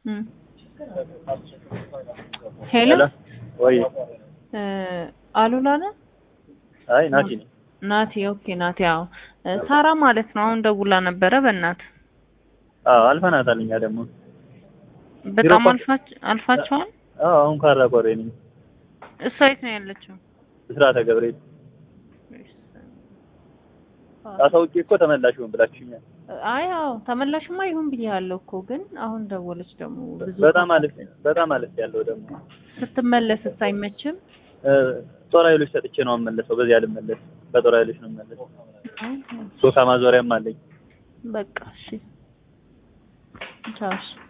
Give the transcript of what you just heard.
እም። ሄሎ ወይ እ አሉላ ነህ? አይ ናቲ ነኝ። ናቲ ኦኬ ናቲ አዎ እ ሳራ ማለት ነው አሁን ደውላ ነበረ በእናት አዎ አልፈናታል። እኛ ደግሞ በጣም ቢሮ አልፋች አልፋቸዋል አዎ አሁን ካራ ቆሬ ነኝ። እሷ የት ነው ያለችው ብስራተ ገብርኤል አሳውቄ እኮ ተመላሽ ሆን ብላችሁኛል። አይ አዎ ተመላሽማ ይሁን ብያለሁ እኮ ግን አሁን ደወለች ደግሞ ብዙ በጣም አለፍ በጣም አለፍ ያለው ደግሞ ስትመለስ አይመችም እ ጦር ኃይሎች ሰጥቼ ነው የምመለሰው። በዚህ አልመለስ በጦር ኃይሎች ነው የምመለሰው። ሶፋ ማዞሪያም አለኝ። በቃ እሺ ቻው እሺ